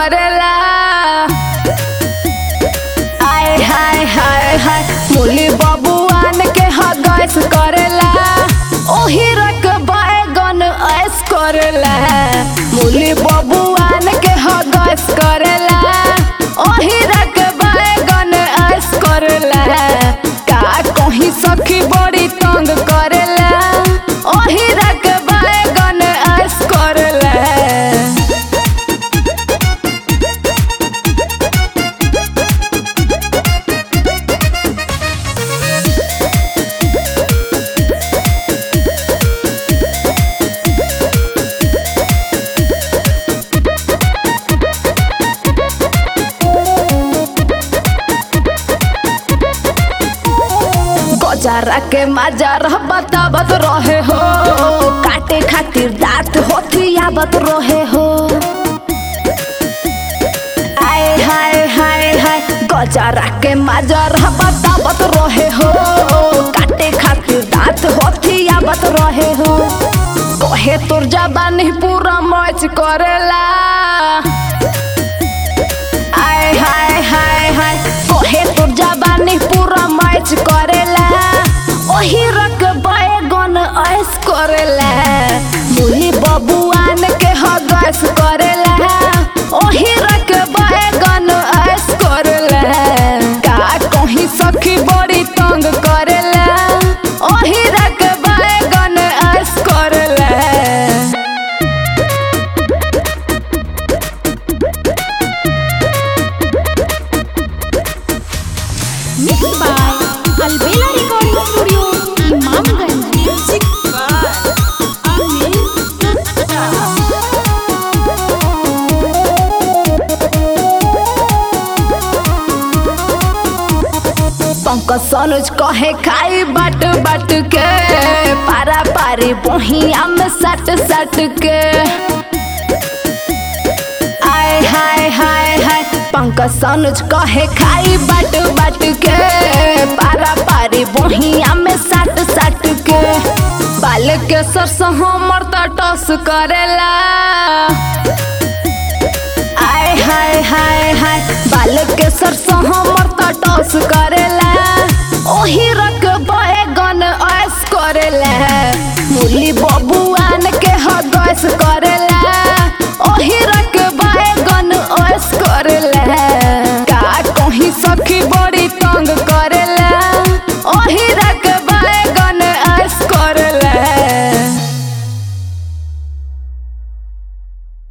करेला आय हाय हाय हाय मुली बबुआन के हगस करेला ओही रक बैगन ऐस करेला मुली बबुआन के हगस करेला ओही रक बैगन ऐस करेला का कहीं सखी बड़ी तंग करेला ओही रक बैगन ऐस करेला गजारा के मजार बतावत रहे हो काटे खातिर दांत होथियावत रहे हो आय हाय हाय हाय गजारा के मजार बतावत रहे हो काटे खातिर दांत होथियावत रहे हो कहे तोर जबानी पूरा मच करेला आय हाय हाय हाय कहे तोर जबानी पूरा मैच करेला ओही रक बैगन ऐस करेला मुही बबुआन के हगस करेला ओही रक बैगन ऐस करेला का कहीं सखी बड़ी तंग करेला ओही रक बैगन ऐस करेला Mixed by Albela Recording Studio, Imamganj. Music by Amir Pankaj सनुज कहे खाई बाट बाट के पारा पारी बहिया में सट सट के आय हाय हाय हाय पंकज सनुज कहे खाई बाट बाट के पारा पारी बहिया में सट सट के बाल के सरस हमर त टस करेला आय हाय हाय हाय बाल के सरसों हमर त टॉस करेला ओही रक बैगन ऐस करेला मुली बबुआन के हगस करेला ओही रक बैगन ऐस करेला